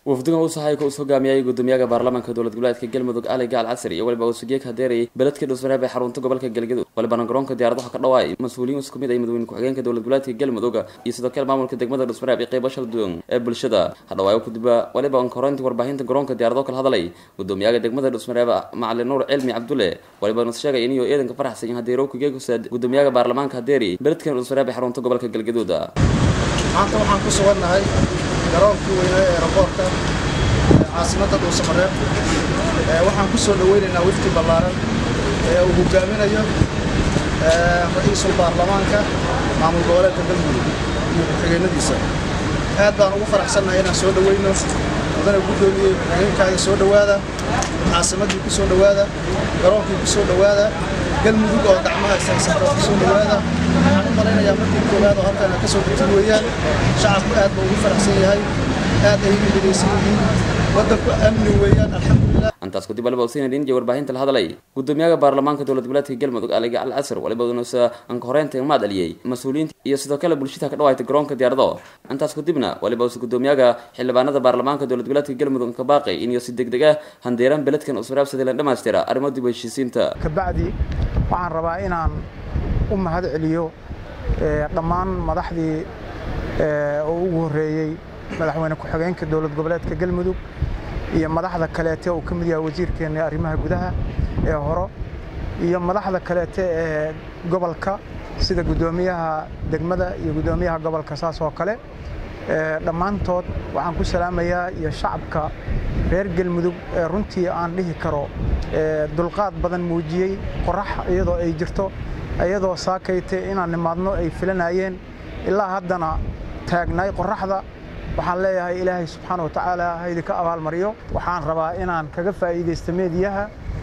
wafdiga uu sahayka us hogaamiyay gudoomiyaha baarlamaanka dowlad goboleedka galmudug ali gaal casri iyo waliba usugeeg hadeerayay beledka dhusmareeb ee xarunta gobolka galgaduud walibana garoonka diyaaradaha ka dhawaay mas-uuliyiin isku mid ay madaxweyne ku-xigeenka dowlad goboleedka galmudug iyo sidoo kale maamulka degmada dhusmareeb iyo qeybo shalduwan ee bulshada hadhawaayo kudiba waliba onkoreyntii warbaahinta garoonka diyaarado kala hadlay gudoomiyaha degmada dhusmareeb macalin nuur cilmi cabdulle waliba nas sheegay inuu eedanka faraxsan hadeerow kugeegusaad gudoomiyaha baarlamaanka hadeeri beledkan dhusmareeb ee xarunta gobolka galgaduud maanta waxaan ku sugannahay garoonkii weynaa ee raboorka caasimadda dhuusamareeb waxaan ku soo dhoweynaynaa wifti ballaaran ee uu hogaaminayo ra-iisul baarlamaanka maamul goboleedka galmudug iyo ku-xigeenadiisa aad baan ugu faraxsannahay inaan soo dhoweyno mudane guddoomiyey ku-xigeenkaaga soo dhowaada caasimaddii ku soo dhowaada garoonkii ku soo dhowaada galmudug oo gacmaha ishaysata ku soo dhowaada waxaan u malaynayaa markii koowaad oo halkan ka soo degtay weeyaan shacabku aad baa ugu faraxsan yahay aad ay ugu midaysan yihiin waddanku amni weeyaan alxamdulilah intaas kadib waliba usiina dhinjay warbaahinta la hadlay gudoomiyaha baarlamaanka dowlad goboleedka galmudug aliga al casr waliba unusa anka horeynta maad aliyey mas-uuliyiinta iyo sidoo kale bulshada ka dhawaayta garoonka diyaarado intaas kadibna waliba usa gudoomiyaha xildhibaanada baarlamaanka dowlad goboleedka galmudug ka baaqay inuu si degdeg ah handeeraan beledkan usraabsaday la dhamaystira arrimo dib heshiisiinta kabacdi waxaan rabaa inaan u mahad celiyo dhammaan madaxdii oo ugu horreeyey madaxweyne ku-xigeenka dowlad goboleedka galmudug iyo madaxda kaleete uu ka mid yahay wasiirkeenna arrimaha gudaha ee horo iyo madaxda kaleete ee gobolka sida guddoomiyaha degmada iyo guddoomiyaha gobolka saas oo kale dhammaantood waxaan ku salaamayaa iyo shacabka reer galmudug ee runtii aan dhihi karo dulqaad badan muujiyey qorax iyadoo ay jirto iyadoo saakayte inaan nimaadno ay filanayeen ilaa haddana taagnaay qoraxda waxaan leeyahay ilaahay subxaana wa tacaala haydi ka abaalmariyo waxaan rabaa inaan kaga faa'iidaysto meediyaha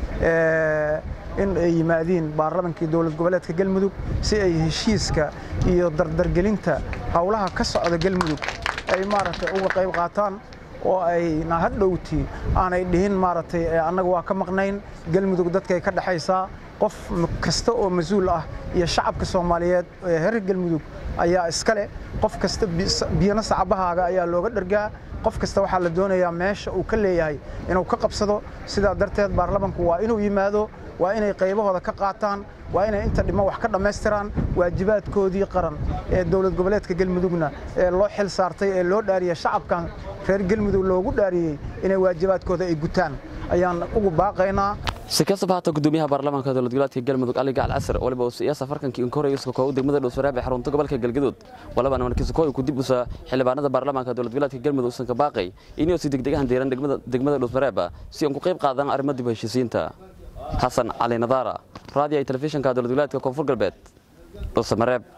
in ay yimaadiin baarlamankii dowlad goboleedka galmudug si ay heshiiska iyo dardargelinta howlaha ka socda galmudug ay maaragtay uga qayb qaataan oo ayna hadhowtii aanay dhihin maaragtay annaga waa ka maqnayn galmudug dadkay ka dhexaysaa qof kasta oo mas-uul ah iyo shacabka soomaaliyeed ee reer galmudug ayaa iska leh qof kasta biyana sacabahaaga ayaa looga dhargaa qof kasta waxaa la doonayaa meesha uu ka leeyahay inuu ka qabsado sidaa darteed baarlamanku waa inuu yimaado waa inay qaybahooda ka qaataan waa inay inta dhimo wax ka dhammaystiraan waajibaadkoodii qaran ee dowlad goboleedka galmudugna ee loo xil saartay ee loo dhaariyey shacabkan reer galmudug loogu dhaariyey inay waajibaadkooda ay gutaan ayaan ugu baaqaynaa si kastaba haata gudoomiyaha baarlamaanka dowlad goboleedka galmudug ali gacal casr waliba uu siyaasa farkankii inkoraya iska koow degmada dhowsaraab ee xarunta gobolka galgaduud walibana markiisa kooy ku dib usa xildhibaanada baarlamaanka dowlad goboleedka galmudug usan ka baaqay inuu si degdegahan deeran degmada dhowsaraab si aan ku qayb qaadan arrimo dib heshiisiinta xasan cali nadaara raadiyo telefishinka dowlad goboleedka koonfur galbeed dhowsamareeb